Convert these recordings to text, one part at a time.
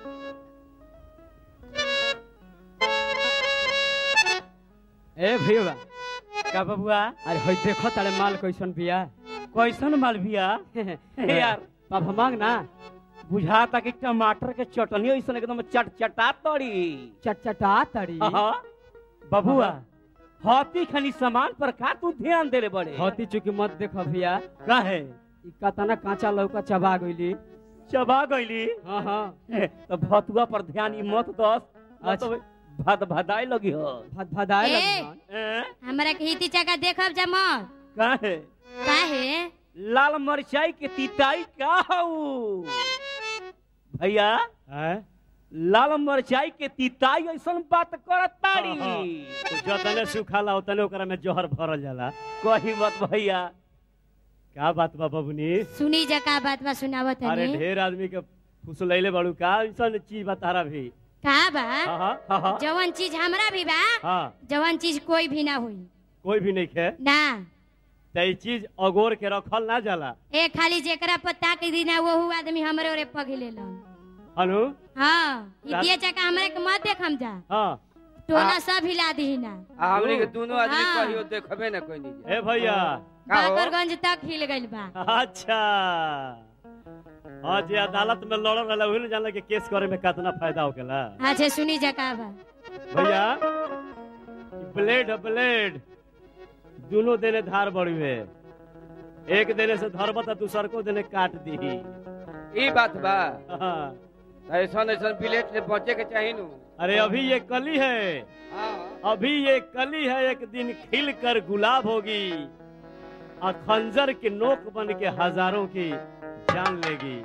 ए भैया का बबुआ अरे होई देखो तारे माल कैसन बिया कैसन माल बिया यार पापा मांग ना बुझाता कि टमाटर के चटनी ऐसन एकदम चटचटा तड़ी चटचटा तड़ी हाँ, बबुआ हाथी खनी सामान पर का तू ध्यान देले बड़े होती चुकी मत देखो भैया काहे ई कतना कांचा लौका चबा गईली चबा गईली हाँ हाँ तो भतुआ पर ध्यान ई मत दस अच्छा। अच्छा भद भदाई लगी हो भद भदाए ए! लगन हैं? हमरा के हिती चका देखब जमा काहे काहे लाल मरचाई के तिताई का हऊ भैया हैं लाल मरचाई के तिताई ऐसन बात करत ताड़ी हाँ, तो जतने सुखाला उतने ओकरा में जहर भरल जाला कही मत भैया का बात बा बबुनी सुनी जका बात बा सुनावत अरे हनी ढेर आदमी के फुसलैले बाड़ू का ऐसन चीज बा तारा भी का बा हाँ हाँ हाँ हाँ जवन चीज हमरा भी बा हाँ जवन चीज कोई भी ना हुई कोई भी नहीं खे ना त ई चीज अगोर के रखल ना जाला ए खाली जेकरा पत्ता के दिन वो हुआ आदमी हमरे ओरे पगले लन अनु हाँ रात- हितिया चका हमरा के मत देखम जा हाँ टोला सब हिला दी ना आ हमनी के दोनों आदमी हाँ। कहियो देखबे ना कोई नहीं ए भैया का हो? बाकरगंज तक हिल गइल बा अच्छा हाँ जे अदालत में लड़ल रहला वही जानला कि केस करे में कितना फायदा होकेला अच्छा सुनी जका बा भैया ई ब्लेड है ब्लेड दोनों देने धार बड़ी है एक देने से धरब त दूसर को देने काट दी ई बात बा हाँ। ऐसन ऐसन प्लेट से बचे के चाहिए नु अरे अभी ये कली है हाँ अभी ये कली है एक दिन खिल कर गुलाब होगी और खंजर के नोक बन के हजारों की जान लेगी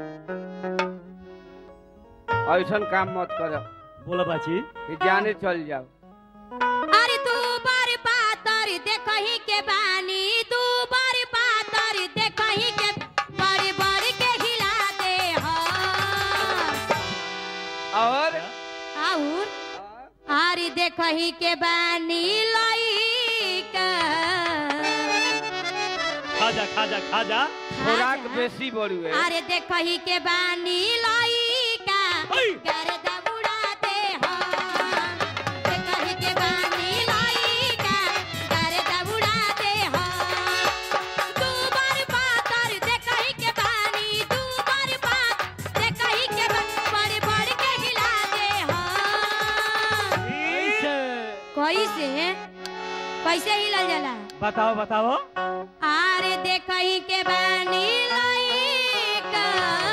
ऐसन काम मत कर बोलो बाची कि जाने चल जाओ अरे तू बार पातर देखही के बानी तू बार पातर देखही के बड़ी बड़ी के हिला दे हो और और अरे देखही के बानी लइका खाजा खाजा खाजा खुराक बेसी बड़ी है अरे देखही के बानी लइका ओई! गर्दा उड़ा दे हो देखही के बानी लइका गर्दा उड़ा दे हो दू बार पातर देखही के बानी दू बार पात देखही के बा- बड़े बड़े के हिला दे हो कैसे कैसे हिलल जाला बताओ बताओ आरे देखही के बानी लइका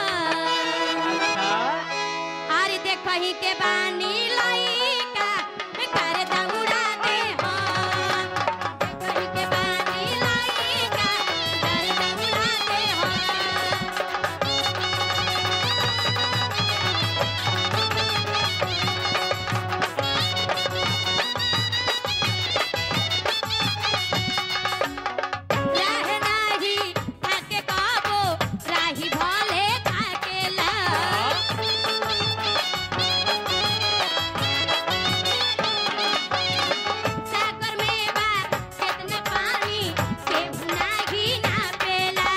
आरे देखही के बानी लइका कर दौड़ा दे हो देखही के बानी लइका कर दौड़ा दे हो रह नाही थाके काबो राही भले थाकेला सागर में बा कितना पानी के नाही ना पेला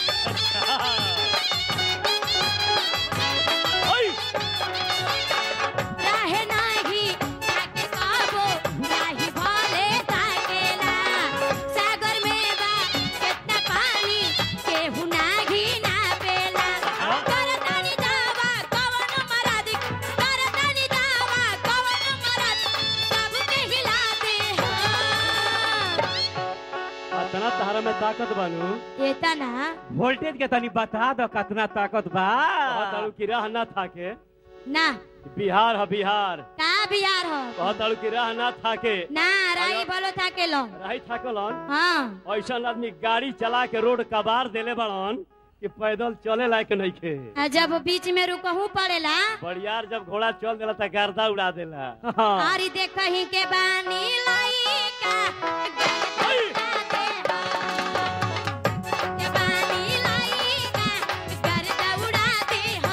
रह नाही थाके काबो राही भले थाकेला सागर में बा कितना पानी के नाही ना पेला करतानी दावा कवन मराद करतानी दावा कवन मराद सबके हिला दे हो अतना तारा में ताकत बानू एता ना वोल्टेज के तनी बता दो कितना ताकत बा कहताड़ू की राह ना थाके ना बिहार है बिहार का बिहार हो कहताड़ू की राह ना थाके ना राई भलो था के लो राही थाकलन हाँ ऐसा आदमी गाड़ी चला के रोड कबार देले बड़न कि पैदल चले लायक नहीं खे आ जब बीच में रुकहू पड़ेला बड़ियार जब घोड़ा चल देला त गर्दा उड़ा देला आरी देखही के बानी लइका के बानी लइका गर्दा उड़ा दे हो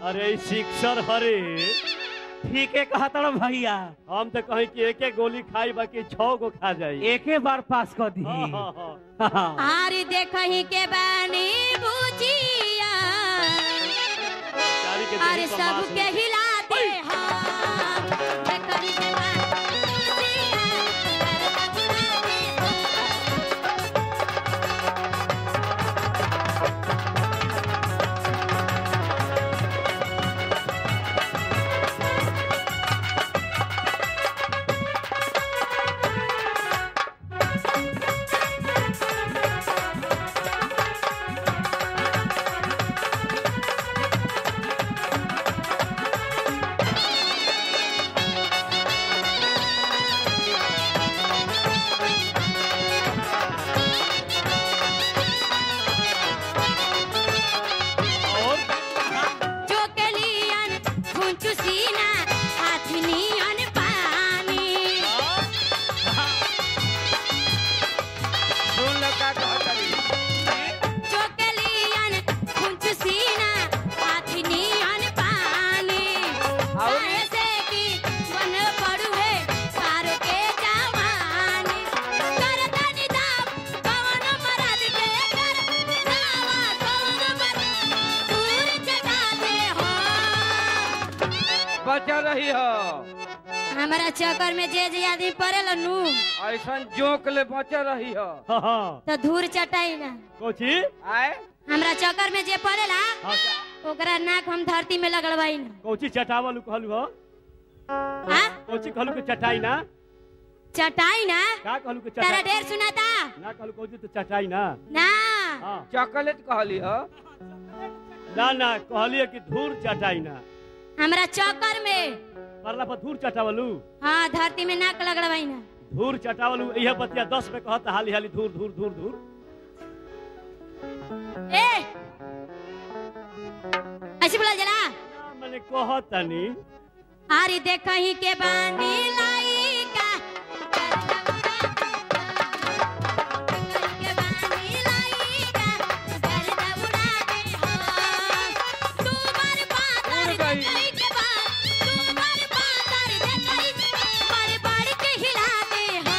अरे ई सिक्सर हरे ठीक है कहा तड़ भैया हम तो कहीं कि एक एक गोली खाई बाकी छह गो खा जाई एके बार पास कर दी हाँ, हाँ, हाँ। आर देखही के बानी बुझिया चारी के अरे देही पर मांस सबके हिला दे हम देखही के बानी बुझिया और चोकलियन फुंचु सीना हाथनियन पानी सुन लो का कहतरी चोकलियन फुंचु सीना हाथनियन पानी और? ऐसे की बन पड़ुए पार के जवानी करतनि दाव कवन मरद के कर दावा कवन मरद दूर जगा दे हो बचा रही हो हमारा चक्कर में जे जे आदमी पड़ेला नु ऐसा जोक ले बचा रही हो हाँ, हाँ। तो धूर चटाई ना कोची आए हमरा चक्कर में जे पड़ेला हाँ, का- ओकरा नाक हम धरती में लगड़वाई ना कोची चटावल कहलू हो हाँ कोची कहलू के चटाई ना चटाई ना का कहलू के तारा चटाई ढेर सुनाता ना कहलू कोची तो चटाई ना ना हाँ चॉकलेट कहली हो ना ना कहलिए कि धूर चटाई ना हमरा चक्कर में परला पर धूर चटावलू हाँ धरती में नाक लगड़वाई ना धूर चटावलू यह बतिया दस में कहता हाली हाली धूर धूर धूर धूर ए ऐसे बोला जला ना, मैंने कहतनी आरी देखही के बानी लाई का के बानी लाई का गर्दा उड़ा दे हो तू मर पातर उड़ गई। देखही के बाद तू मर पातर देखही मर पड़ के हिला दे हो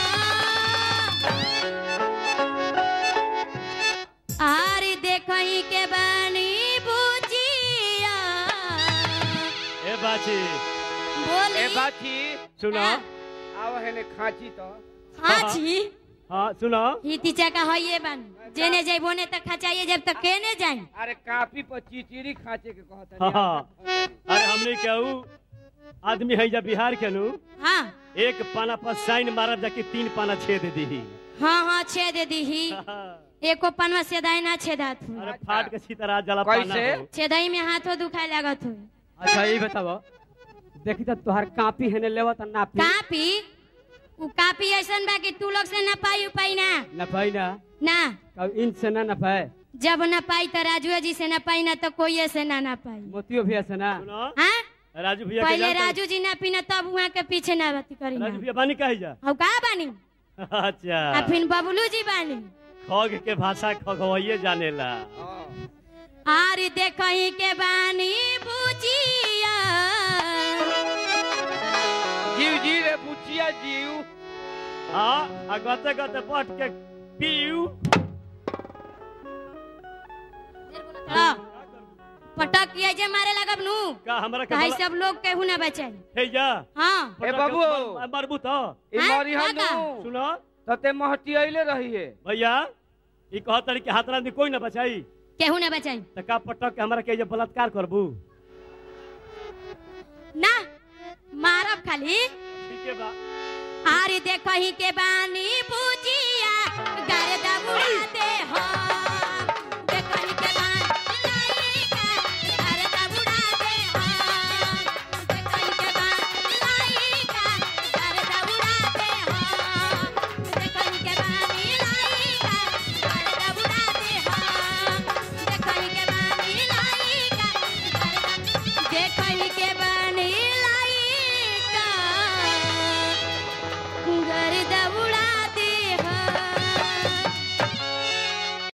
आरी देखही के बानी बुझिया ए बाची बोली ए बाची सुनो हाँ। आओ हेने खाची तो हाँ जी हाँ सुनो हिती चका होइए बन जेने जइबो ने तक खचाइए जब तक केने जाई अरे कापी पर चिचिरी खाचे के कहता हाँ, हाँ। अरे हमने कहू आदमी है जा बिहार के नु हाँ एक पाना पर साइन मारब जाके तीन पाना छेद दी हाँ हाँ छेद दीही एको पनवा सेदाई ना छेदात हो अरे फाट के सीतरा जला पाना कैसे? हो। छेदाई में हाथो दुखाए लागत हो अच्छा ये बताओ देखी तो तुहार कापी है लेवा तो नापी कापी उ कापी ऐसन बा कि तू लोग से ना पाई उपाई ना न पाई ना ना कब इन से ना न पाए जब ना पाई तो राजू जी से ना पाई ना तो कोई से ना ना पाई मोतियो भी ऐसे ना सुनो हाँ राजू भैया के पहले जानते हो? राजू जी ना पीना तब वहाँ के पीछे ना बाती करी राजू भैया बानी कही जा हौ का बानी अच्छा आ फिर बबलू जी बानी खग के भाषा खगवैये जानेला आर देखही के बानी बुझिया जीव जी रे बुचिया जीव हाँ आ गते गते बैठ के पीऊ हाँ, पटक किया जे मारे लगब नु का हमरा के काहे बला- सब लोग केहू ना बचाई हे जा हाँ ए बाबू। मर- मरबू तो ई हाँ, मरी काका। हनु सुनो तते महटी अइले रही है भैया ई कहत रही कि हाथरा में कोई ना बचाई केहू ना बचाई त का पटक के हमरा के जे बलात्कार करबू ना मारब खाली ठीक है बा आर देखही के बानी